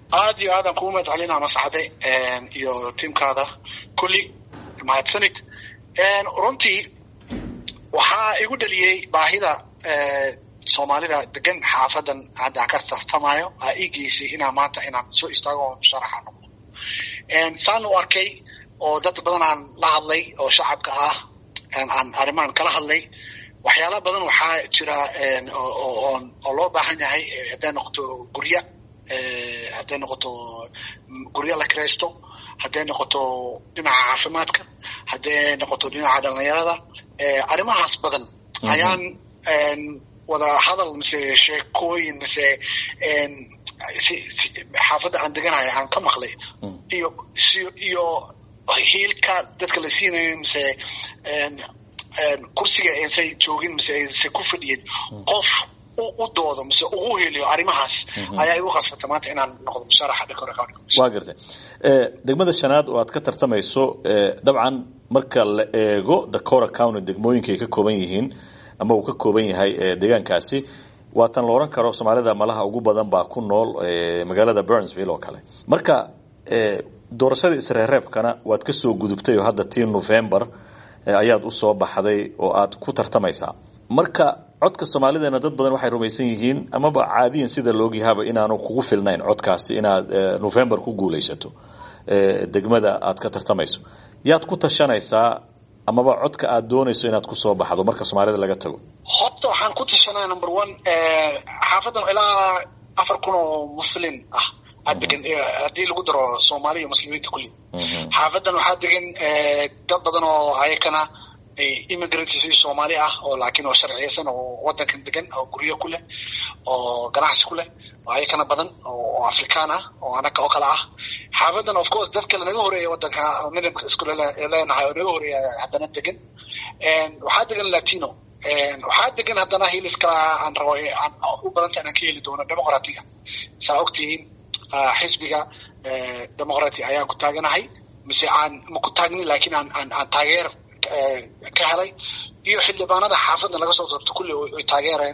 aad iyo aadaan kugu mahad celinaa mascade iyo tiimkaada kulli mahadsanid runtii waxaa igu dhaliyey baahida soomaalida degan xaafadan hadda ka tartamayo aa ii geysay inaa maanta inaan soo istaago oo sharaxa noqdo saan u arkay oo dad badan aan la hadlay oo shacabka ah aan arrimahan kala hadlay waxyaala badan waxaa jira oo loo baahan yahay hadday noqoto gurya hadday noqoto guryo la kiraysto hadday noqoto dhinaca caafimaadka hadday noqoto dhinaca dhalinyarada arrimahaas badan ayaan wada hadal mise sheekooyin mise xaafadda aan deganayo aan ka maqlay iyo iyo hiilka dadka la siinayo mise kursiga aysan joogin mise aysan ku fadhiyin qof u doodo mise ugu heliyo arrimahaas ayaa igu khasbata maanta inaan noqdo musharaxa dhakora county waa gartay degmada shanaad oo aad ka tartamayso dabcan marka la eego dakora county degmooyinka ay ka kooban yihiin ama uu ka kooban yahay deegaankaasi waatan la odhan karo soomaalida malaha ugu badan baa ku nool magaalada burnsville oo kale marka doorashada isreereebkana waad ka soo gudubtay oo hadda tii november ayaad u soo baxday oo aad ku tartamaysaa marka codka soomaalideena dad badan waxay rumaysan yihiin amaba caadiyan sida laogyahaba inaanu kugu filnayn codkaasi inaad november ku guulaysato degmada aad ka tartamayso yaad ku tashanaysaa amaba codka aad doonayso inaad kusoo baxdo marka soomaalida laga tago horta waxaan ku tashanaya number one xaafadan ilaa afar kun oo muslin ah aad degan haddii lagu daro soomaali iyo muslimiinta kulli xaafadan waxaa degan dad badan oo ayakana immigrants soomaali ah oo laakiin oo sharciyeysan oo wadankan degan oo guryo ku leh oo ganacsi ku leh oo ayakana badan oo afrikaan ah oo anaga oo kale ah xaafadan of course dad kale naga horeeya wadanka midabka isku leenahay oo naga horeeya haddana degan waxaa degan latino waxaa degan haddana hilis kala aan rabo aan u badanta inaan ka heli doono demoqratiga saa ogtihiin xisbiga demoqrati ayaan ku taaganahay mise aan ma ku taagnin laakiin aan aan aan taageer ka helay iyo xildhibaanada xaafadda laga soo doorto kulli oy taageereen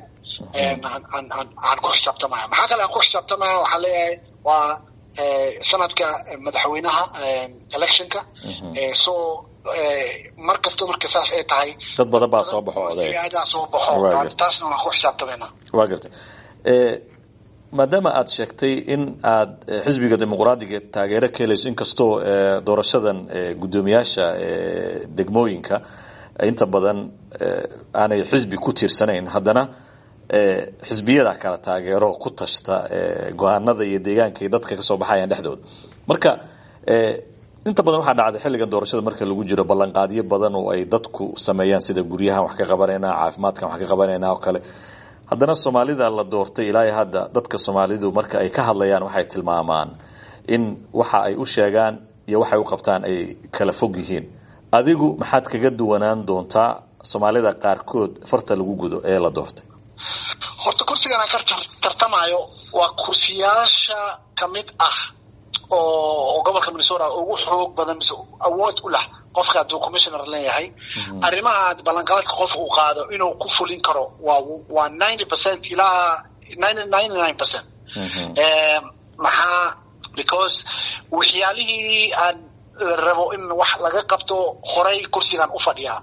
aan ku xisaabtamaya maxaa kale aan ku xisaabtamaya waxaan leeyahay waa sanadka madaxweynaha electionka so mar kasto marka saas ay tahay dad badan baa soo baxo oday siyaadaa soo baxo taasna waan ku xisaabtamayna waa gartay maadaama aada sheegtay in aad xisbiga dimuqraadiga taageero ka helayso inkastoo doorashadan guddoomiyaasha degmooyinka inta badan aanay xisbi ku tiirsanayn haddana xisbiyada kala taageero ku tashta go-aanada iyo deegaanka iyo dadka kasoo baxayaan dhexdooda marka inta badan waxaa dhacday xilligan doorashada marka lagu jiro ballanqaadyo badan oo ay dadku sameeyaan sida guryahan wax ka qabanayna caafimaadkan wax ka qabanayna oo kale haddana soomaalida la doortay ilaa hadda dadka soomaalidu marka ay ka hadlayaan waxay tilmaamaan in waxa ay u sheegaan iyo waxay u qabtaan ay kala fog yihiin adigu maxaad kaga duwanaan doontaa soomaalida qaarkood farta lagu gudo ee la doortay horta kursigan aan ka tartamayo waa kursiyaasha ka mid ah oo gobolka minnesota ugu xoog badan mise awood u lah qofka hadduu commissioner leeyahay arrimaha ballanqaadka qof uu qaado inuu ku fulin karo waa waa ninety percent ilaa ninety nine percent maxaa because waxyaalihii aan rabo in wax laga qabto horay kursigan u fadhiyaa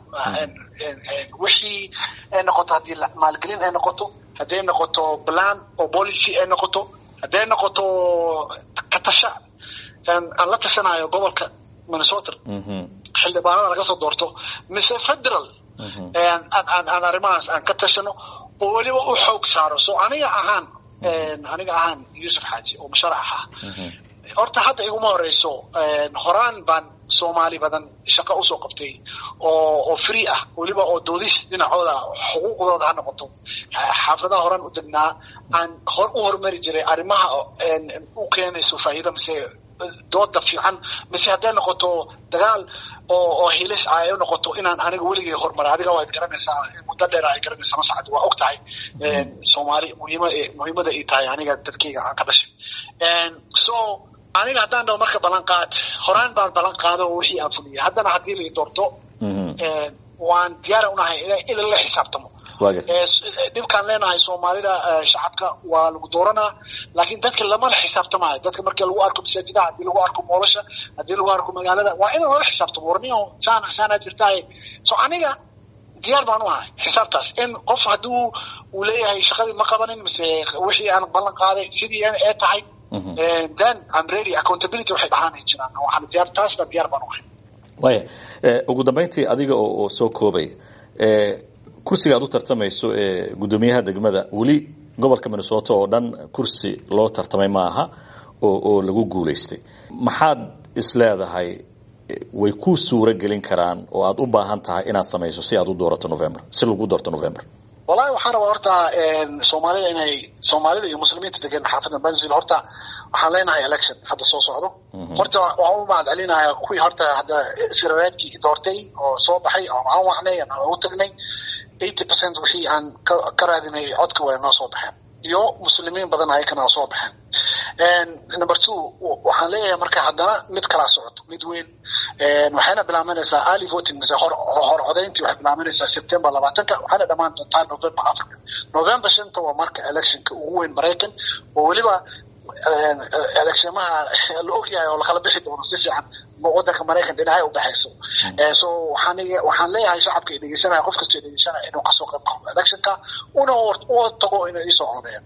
wixii ay noqoto haddii maalgelin ay noqoto hadday noqoto plan oo policy ay noqoto hadday noqoto katasha aan la tashanayo gobolka minnesota xildhibaanada laga soo doorto mise federal aan arrimahaas aan ka tashano oo weliba u xoog saaro so aniga ahaan aniga ahaan yuusuf xaaji oo musharax ah horta hadda iguma horeyso horaan baan soomaali badan shaqo usoo qabtay oo oo free ah weliba oo doodis dhinacooda xuquuqdooda ha noqoto xaafadaha horaan u degnaa aan hor u horumari jiray arrimaha u keenayso faa'iida mise dooda fiican mise hadday noqoto dagaal oo oo hilis ay noqoto inaan aniga weligay horumaray adiga waad garanaysaa muddo dheer ay garanaysaa masacad waa og tahay soomaali muhiima muhiimada ay tahay aniga dadkayga aan ka dhashay so aniga haddaan dhaho marka ballanqaad horaan baan ballan qaado oo wixii aan fuliyay haddana haddii la doorto waan diyaara unahay in la xisaabtamo dhibkaan leenahay soomaalida shacabka waa lagu dooranaa laakiin dadka lamala xisaabtamaayo dadka markii lagu arko masaajidaha haddii lagu arko moolasha haddii lagu arko magaalada waa in lala xisaabtamo warniyo saana saanaa jirtaaye so aniga diyaar baan u ahay xisaabtaas in qof haddii uu leeyahay shaqadii ma qabanin mise wixii aan ballan qaaday sidii ee tahay then I'm ready accountability waxay dhahaan jiraan waxaan diyaar taasna diyaar baan u ahay waya ugu dambeyntii adiga oo soo koobay kursiga aad u tartamayso ee guddoomiyaha degmada weli gobolka minnesota oo dhan kursi loo tartamay ma aha oo oo lagu guulaystay maxaad isleedahay way ku suuro gelin karaan oo aad u baahan tahay inaad samayso si aad u doorato november si lagu doorto november wallahi waxaan rabaa horta soomaalida inay soomaalida iyo muslimiinta degan xaafadda bansville horta waxaan leenahay election hadda soo socdo horta waxaan u mahad celinayaa kuwii horta hadda sirareedkii doortay oo soo baxay oo aan wacnay aan ugu tagnay eighty percent wixii aan ka raadinay codka way noo soo baxeen iyo muslimiin badan ayakana soo baxeen number two waxaan leeyahay marka haddana mid kalaa socoto mid weyn waxayna bilaabanaysaa early voting mise hor hor codayntii waxay bilaabanaysaa september labaatanka waxayna dhammaan doontaa november africa november shanta waa marka electionka ugu weyn maraykan oo weliba electionaha la ogyahay oo lakala bixi doono si fiican wadanka maraykan dhinacay udhexayso so waxaan waxaan leeyahay shacabka dhegeysanaya qof kastoo dhegeysanaya inuu kasoo qayb qabo electionka una u tago inay isoo codeeyaan